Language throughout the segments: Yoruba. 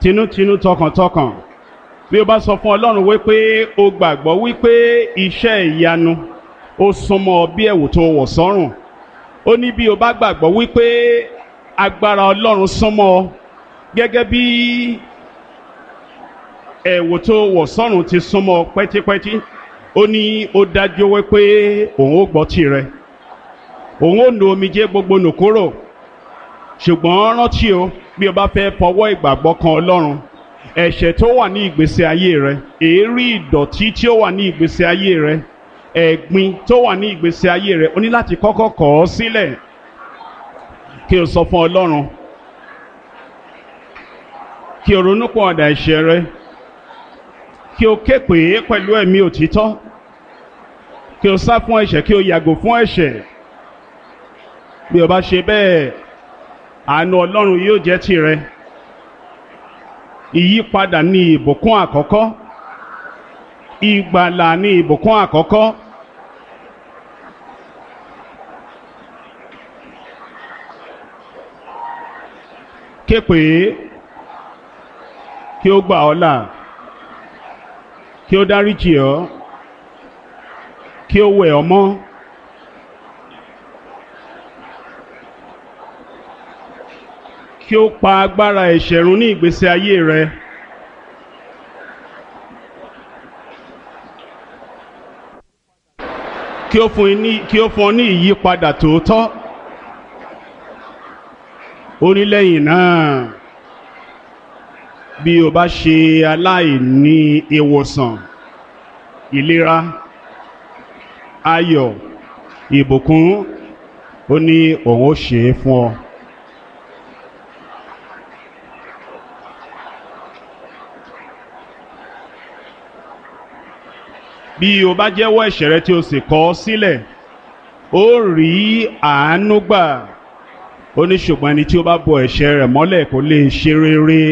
tinútinú tọkàntọkàn bí o bá sọ fún ọlọ́run wípé o gbàgbọ́ wípé iṣẹ́ ìyanu ó súnmọ́ bí ẹ̀wù tó wọ̀ sọ́rùn ó ní bí o bá gbàgbọ́ wípé agbára ọlọ́run súnmọ́ ọ gẹ́gẹ́ bí ẹ̀wù tó wọ̀ sọ́rùn ti súnmọ́ ọ pẹ́típẹ́tí ó ní ó dájú wípé òun ó gbọ́ tirẹ̀ òun ó nu omijé gbogbo nù kúrò ṣùgbọ́n rántí o bí o bá fẹ́ fọwọ́ ìgbàgbọ́ kan ọlọ́run ẹ̀ṣẹ̀ tó wà ní ìgbésí ayé rẹ èérí ìdọ̀tí tí ó wà ní ìgbésí ayé rẹ ẹ̀gbin tó wà ní ìgbésí ayé rẹ o ní láti kọ́kọ́ kọ̀ ọ́ sílẹ̀ kí o sọ fún ọlọ́run kí o ronú pọ̀ ọ̀dà ẹ̀ṣẹ̀ rẹ kí o ké pè é pẹ̀lú ẹ̀mí òtítọ́ kí o sá fún ẹ̀ṣẹ̀ kí o yàgò fún ẹ̀ṣẹ̀ bí o bá ṣe bẹ́ẹ̀ àánú ọlọ́run yóò jẹ́ tirẹ̀ ìyípadà ní ìbùkún àkọ́kọ́ ìgbàlà ní ìbùkún àkọ́kọ́ képe kí ó gbà ọ́ là kí ó dáríjì ọ́ kí ó wẹ̀ ọ́ mọ́. kí ó pa agbára ẹ̀ṣẹ̀ run ní ìgbésí ayé rẹ. kí ó fún ní kí ó fún ọ ní ìyípadà tòótọ́. ó ní lẹ́yìn náà bí o bá ṣe aláìní ìwòsàn ìlera ayọ̀ ìbùkún ó ní òun ó ṣe é fún ọ. bí o bá jẹ́wọ́ ẹ̀ṣẹ̀ rẹ tí o sì kọ̀ ọ́ sílẹ̀ ó rí àánú gbà ó ní ṣùgbọ́n ẹni tí ó bá bo ẹ̀ṣẹ̀ rẹ̀ mọ́lẹ̀ kò lè ṣe rere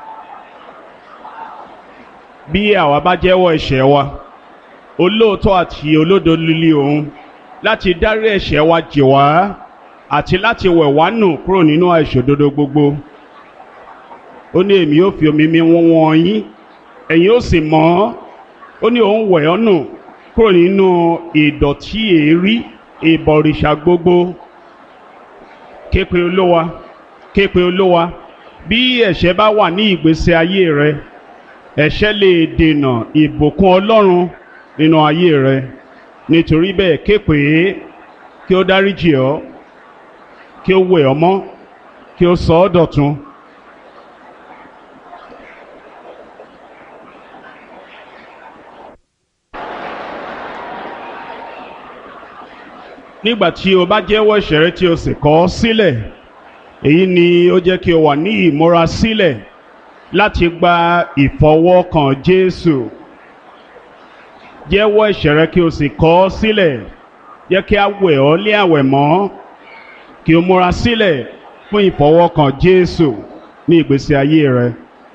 bí àwa bá jẹ́wọ́ ẹ̀ṣẹ̀ wa olóòótọ́ àti olódo líle òun láti dárí ẹ̀ṣẹ̀ wa jì wá àti láti wẹ̀ wá nù kúrò nínú àìṣòdodo gbogbo ó ní èmi yóò fi omi mi wọ́n wọ́n yín ẹ̀yin ó sì mọ́ ọ́ ó ní òun wẹ̀ ọ́ nù kúrò nínú ìdọ̀tí èérí ìbọ̀rìṣà gbogbo képe olówa képe olówa bí ẹ̀ṣẹ̀ bá wà ní ìgbésí ayé rẹ ẹ̀ṣẹ̀ lè dènà ìbùkún ọlọ́run nínú ayé rẹ nítorí bẹ́ẹ̀ képe kí ó dáríjì ọ́ kí ó wẹ̀ ọ́ mọ́ kí ó sọ ọ́ dọ̀tun. nígbà tí o bá jẹ́wọ́ ẹ̀ṣẹ̀ rẹ tí o sì kọ̀ ọ́ sílẹ̀ èyí ni ó jẹ́ kí o wà ní ìmúra sílẹ̀ láti gba ìfọwọ́kàn Jésù jẹ́wọ́ ẹ̀ṣẹ̀ rẹ kí o sì kọ̀ ọ́ sílẹ̀ jẹ́ kí a wẹ̀ ọ́ lé àwẹ̀ mọ́ kí o múra sílẹ̀ fún ìfọwọ́kàn Jésù ní ìgbésí ayé rẹ.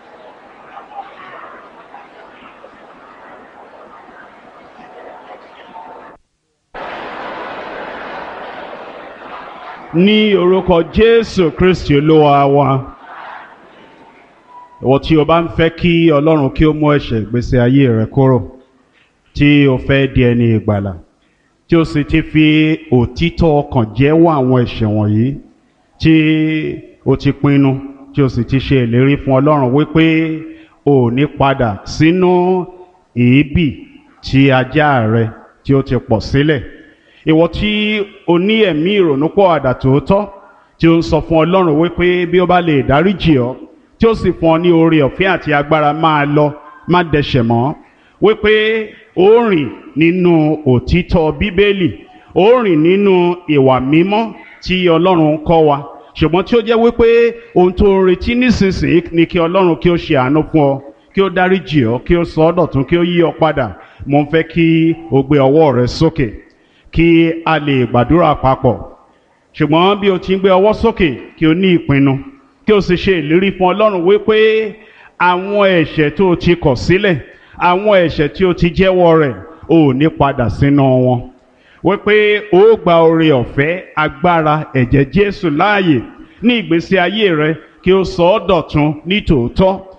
ní orúkọ jésù kristi olúwa wa ìwọ tí o bá ń fẹ́ kí ọlọ́run kí ó mú ẹ̀ṣẹ̀ ìgbésí ayé rẹ kúrò tí o fẹ́ di ẹni ìgbàlà tí o sì ti fi òtítọ́ ọkàn jẹ́wọ́ àwọn ẹ̀ṣẹ̀ wọ̀nyí tí o ti pinnu tí o sì ti ṣe ìlérí fún ọlọ́run wípé o ò ní padà sínú èébì tí ajá rẹ tí o ti pọ̀ sílẹ̀ ìwọ tí o ní ẹ̀mí ìrònúpọ̀ àdà tòótọ́ tí o ń sọ fún ọlọ́run wípé bí ó bá lè dáríjì ọ́ tí ó sì fún ọ ní oore ọ̀fẹ́ àti agbára máa lọ má dẹ̀ṣẹ̀ mọ́ wípé ó rìn nínú òtítọ́ bíbélì ó rìn nínú ìwà mímọ́ tí ọlọ́run kọ́ wa ṣùgbọ́n tí ó jẹ́ wípé ohun tó ń retí nísinsìnyí ni kí ọlọ́run kí ó ṣe àánú fún ọ kí ó dáríjì ọ́ kí ó sọ ọ́ dọ̀tun kí ó yí ọ padà mo ń fẹ́ kí o gbé ọwọ́ rẹ sókè kí a lè gbàdúrà papọ̀ ṣùgbọ́n bí o ti ń gbé ọwọ́ sókè kí o ní ìpinnu kí o sì ṣe ìlérí fún ọlọ́run wípé àwọn ẹ̀ṣẹ̀ tó o ti kọ̀ sílẹ̀ àwọn ẹ̀ṣẹ̀ tí o ti jẹ́wọ́ rẹ̀ o ò ní padà sínú wọn wípé o gba oore ọ̀fẹ́ agbára ẹ̀jẹ̀ Jésù láàyè ní ìgbésí ayé rẹ kí o sọ ọ́ dọ̀tun ní tòótọ́